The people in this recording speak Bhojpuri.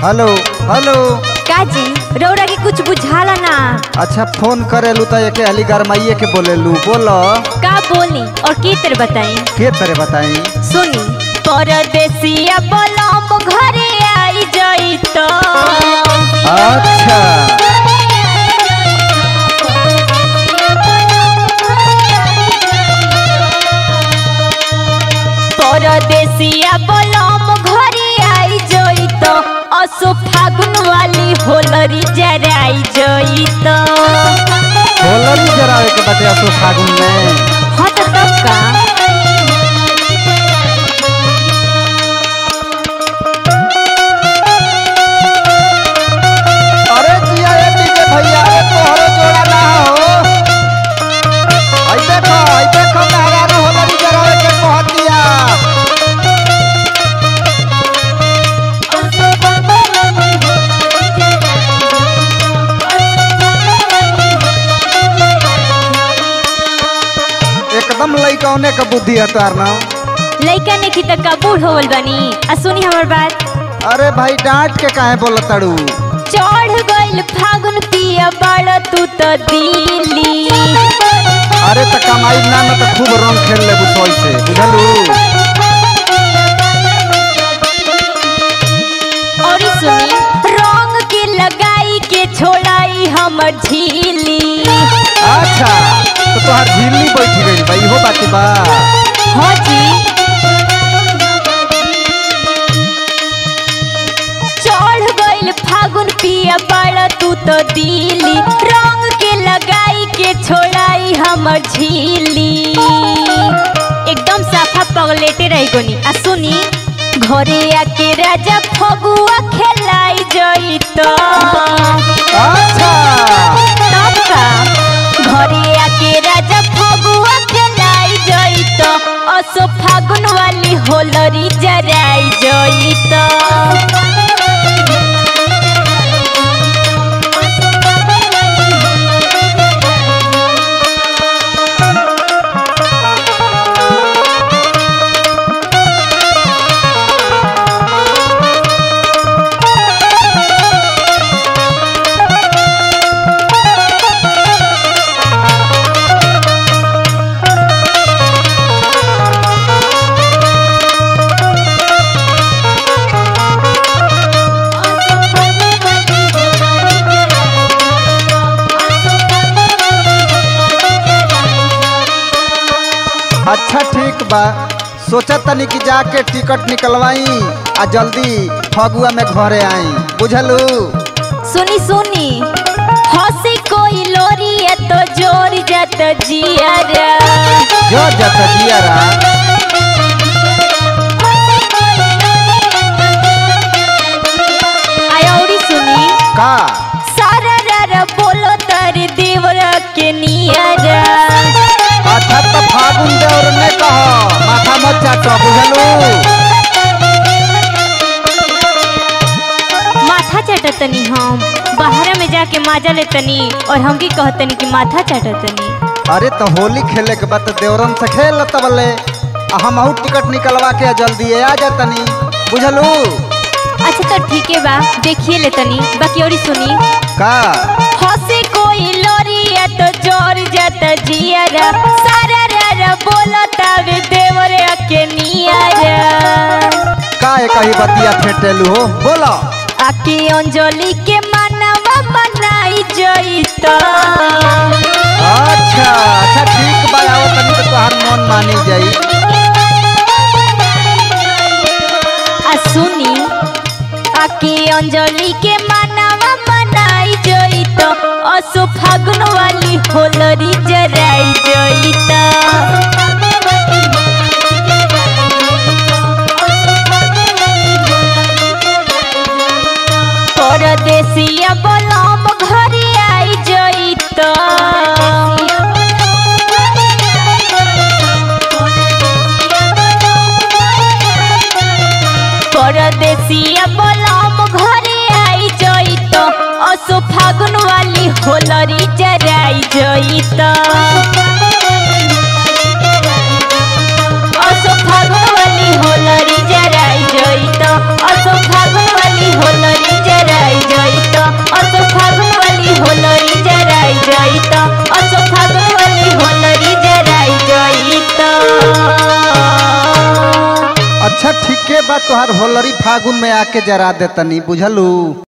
हेलो हेलो काजी रौरा के कुछ बुझाला ना अच्छा फोन करेलू तो एक हली गरमाइए के बोलेलू बोलो का बोली और की तर बताई के तरह बताई सुनी परदेसिया बलम घरे आई जाई तो अच्छा परदेसिया बलम घरे आई जाई तो असो फागुन वाली होलरी जराई जाई तो होलरी जरावे के बते असो फागुन में हाँ तो तब का अरे जिया ये डीजे भैया रे तोहरो जोड़ा ना हो आई देखो आई देखो मेहरा रे होलरी जरावे के कहतिया एकदम लइकौने का बुद्धि है तार ना लइका ने की तक का बूढ़ होवल बनी आ सुनी हमर बात अरे भाई डांट के काहे बोलत तड़ू चढ़ गइल फागुन पिया बड़ तू तो दिली अरे त कमाई ना न त खूब रंग खेल ले बुसोई से बुझलू और सुनी रंग के लगाई के छोड़ाई हमर झीली अच्छा तो तोहार झिल्ली बैठ गई बा इहो बात बा हाँ जी चढ़ गइल फागुन पिया बड़ तू तो दिली रंग के लगाई के छोड़ाई हमर झीली एकदम साफा पगलेटे रही गोनी आ सुनी घरे आके राजा फगुआ खेलाई जई तो अच्छा तब का घरे आके राजा फगुआ खेलाई जई तो असो फागुन वाली होलरी जराई जई तो अच्छा ठीक बा सोचा तनी कि जाके टिकट निकलवाई आ जल्दी फगुआ में घरे आई बुझलू सुनी सुनी हंसी कोई लोरी है तो जोर जात जियारा जो जत जियारा आय औरी सुनी का सारा रारा बोलो तर देवरा के नियारा अच्छा तो फागुन देवर ने कह माथा मत चाटो बुझलू माथा चाटतनी हम बाहर में जाके माजा लेतनी और हमके कहतनी कि माथा चाटतनी अरे तो होली खेले के बाद देवरन से खेल तबले आ हम टिकट निकलवा के जल्दी आ जातनी बुझलू अच्छा तो ठीक है बा देखिए लेतनी बाकी औरी सुनी का हंसी कोई लोरिया तो जोर जात जियारा सारा रारा बोलो तवे देवरे के नियारा का एक ही बतिया फेटेलू हो बोलो आके अंजलि के मानवा बनाई जई तो अच्छा अच्छा ठीक बा आओ तनी तो तोहार मन मानी जाई आ सुनी आके अंजलि के मानवा बनाई जई तो असो फागुन वाली होलरी जराई जई तो परदेसिया बलम घरे आई जई तो परदेसिया बलम घरे आई जई तो असो फागुन वाली होलरी जराई जई तो असो फागुन वाली होलरी जराई जई तो असो फागुन वाली होलरी तोहर होलरी फागुन में आके जरा देतनी बुझलू